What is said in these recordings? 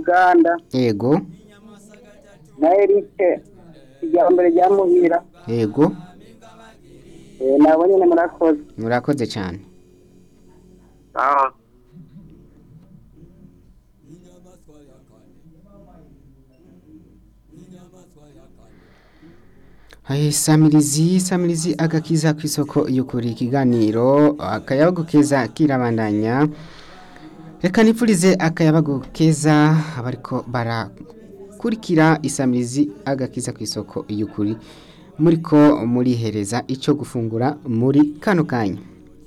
kiganda yego na erike irya mbere rya muhira yego Eh, nabo nyene murakoze murakoze cyane sawa Hai, samirizi samirizi agakiza ku isoko y'ukuri ikiganiro akayabagu keza kirabandanya reka nipfurize akayabagu keza abariko barakurikira isamirizi agakiza ku isoko y'ukuri muriko murihereza ico gufungura muri kano kanya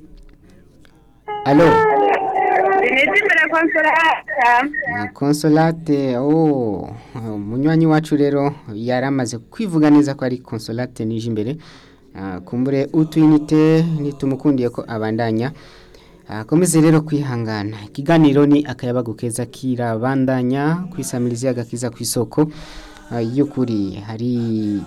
alo Inezi mbere konsolata. Ah, Consolate oh munywanyi wacu rero yaramaze kwivuga neza ko ari Consolate nije imbere Ah, kumbure utwinite nitumukundiye ko abandanya akomeze rero kwihangana ikiganiro ni akayabagu keza kirabandanya kwisamiriza agakiza ku isoko ah, y'ukuri hari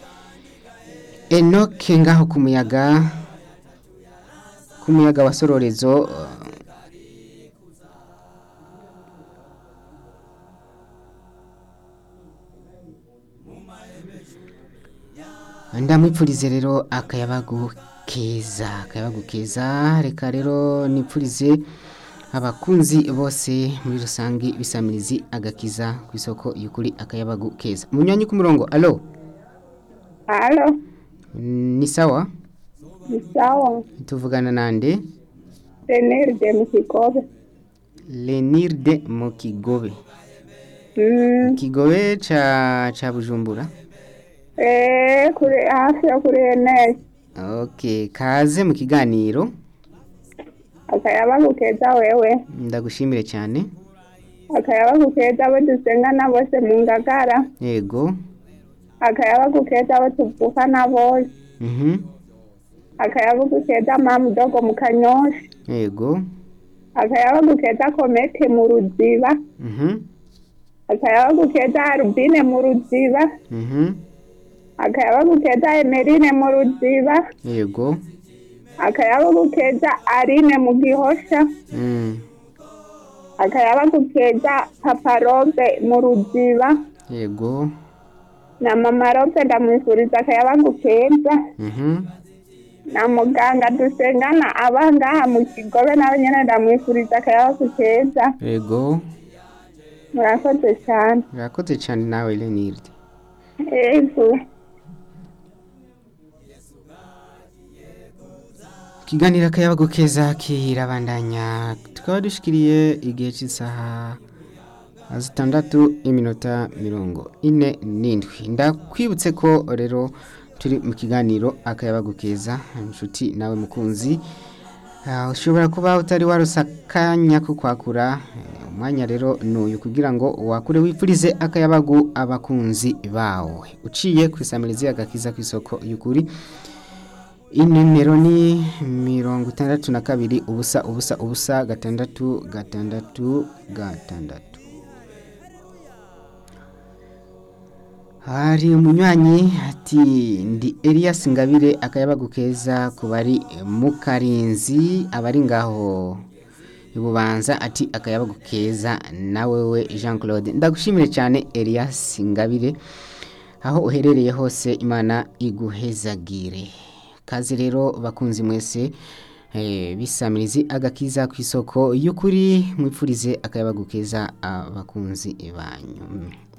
Enoke ngaho ku muyaga ku muyaga wa sororezo ah, ndamwipfurize rero akayabagu keza akayabagu keza reka rero nipfurize abakunzi bose muri rusange bisamirizi agakiza ku isoko y'ukuri akayabagu keza munywanyi ku murongo alo Halo, ni sawa ni sawa. tuvugana nande Renerde mu Kigobe. lenirde mu kigobe Mm, kigobe ca ca bujumbura eh, kuri hafi yo kuri Enes. okay kaze mu kiganiro Akayabagu keza wewe. ndagushimire cyane Akayabagu keza abo dusengana bose mu Ngagara. yego Akayabagu keza abo tuvukana bose. mhm Akayabagu keza mamu dogo mu Kanyosha. yego Akayabagu keza komete mu Ruziba. mhm Akayabagu keza Arubine mu Ruziba. mhm Akayabagu keza Emerine mu Ruziba. yego Akayabagu keza Arine mu Gihosha. mm. Akayabagu keza Papa Robe mu Ruziba. yego Na Mama Robe ndamwifuriza akayabagu keza. mhm Na muganga dusengana aba ngaha mu Kigobe nawe nyene ndamwifuriza akayabagu keza. yego Murakoze cyane. urakoze cyane nawe lenirde Ego. ikiganiro akayabagu keza kirabandanya tukaba dushikiriye igihe cy'isaha zitandatu iminota mirongo ine n'indwi ndakwibutse ko rero turi mu kiganiro akayabagu keza inshuti nawe mukunzi Ah, ushobora kuba utari warose akanya ko kwakura eh, umwanya rero n'uyu kugira ngo wakure wipfurize akayabagu abakunzi bawe uciye ku isamirizi agakiza ku isoko y'ukuri inimero ni mirongo itandatu na kabiri ubusa ubusa ubusa gatandatu gatandatu gatandatu hari umunywanyi ati ndi Elias Ngabire akayabagu keza ku bari mu karinzi abari ngaho ibubanza ati akayabagu keza nawe we Jean Claude ndagushimire cyane Elias Ngabire aho uherereye hose imana iguhezagire kazi rero bakunzi mwese eh, bisamirizi agakiza ku isoko y'ukuri mwipfurize akayabagu keza abakunzi banyu